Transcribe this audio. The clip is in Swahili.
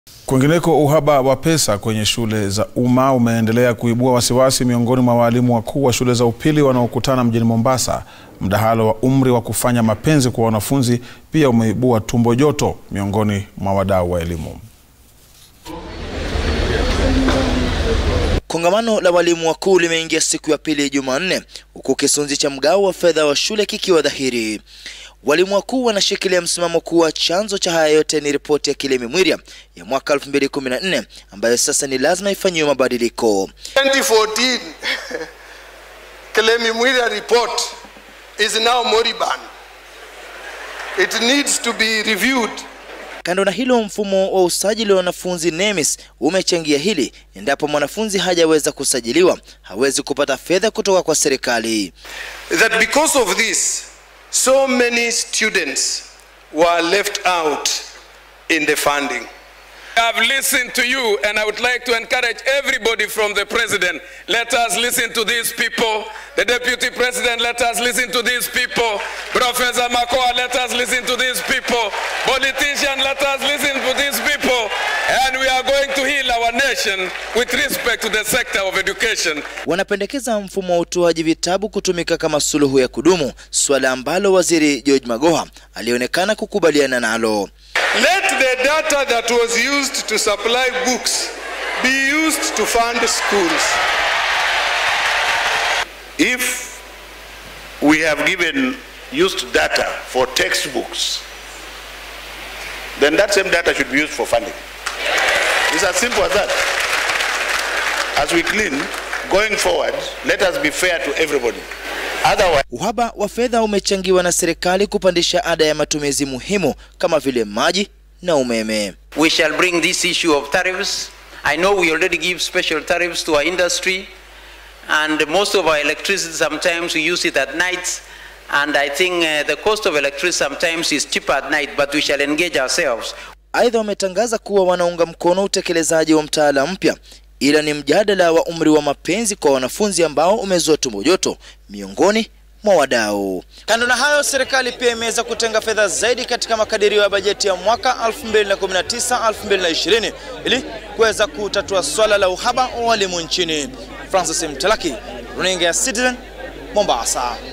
Kwingineko, uhaba wa pesa kwenye shule za umma umeendelea kuibua wasiwasi miongoni mwa walimu wakuu wa shule za upili wanaokutana mjini Mombasa. Mdahalo wa umri wa kufanya mapenzi kwa wanafunzi pia umeibua tumbo joto miongoni mwa wadau wa elimu. Kongamano la walimu wakuu limeingia siku ya pili Jumanne, huku kisunzi cha mgao wa fedha wa shule kikiwa dhahiri. Walimu wakuu wanashikilia msimamo kuwa chanzo cha haya yote ni ripoti ya Kilemi Mwiria ya mwaka 2014 ambayo sasa ni lazima ifanyiwe mabadiliko. 2014 Kilemi Mwiria report is now moribund. It needs to be reviewed. Kando na hilo, mfumo wa usajili wa wanafunzi NEMIS umechangia hili. Endapo mwanafunzi hajaweza kusajiliwa, hawezi kupata fedha kutoka kwa serikali. That because of this, so many students were left out in the funding. I've listened to you and I would like to encourage everybody from the president. Let us listen to these people. The deputy president, let us listen to these people. Professor Makoa, let us listen to these people. Politician, let us listen to these people. And we are going to heal our nation with respect to the sector of education. Wanapendekeza mfumo wa utoaji vitabu kutumika kama suluhu ya kudumu, suala ambalo waziri George Magoha alionekana kukubaliana nalo. Let the data that was used to supply books be used to fund schools. If we have given used data for textbooks, then that same data should be used for funding. It's as simple as that. As we clean, going forward, let us be fair to everybody. Otherwise, Uhaba wa fedha umechangiwa na serikali kupandisha ada ya matumizi muhimu kama vile maji na umeme. We shall bring this issue of tariffs. I know we already give special tariffs to our industry, and most of our electricity sometimes we use it at night. And I think uh, the cost of electricity sometimes is cheaper at night, but we shall engage ourselves. Aidha, wametangaza kuwa wanaunga mkono utekelezaji wa mtaala mpya, ila ni mjadala wa umri wa mapenzi kwa wanafunzi ambao umezua tumbo joto miongoni mwa wadau. Kando na hayo, serikali pia imeweza kutenga fedha zaidi katika makadirio ya bajeti ya mwaka 2019-2020 ili kuweza kutatua swala la uhaba wa walimu nchini. Francis Mtalaki, runinga ya Citizen, Mombasa.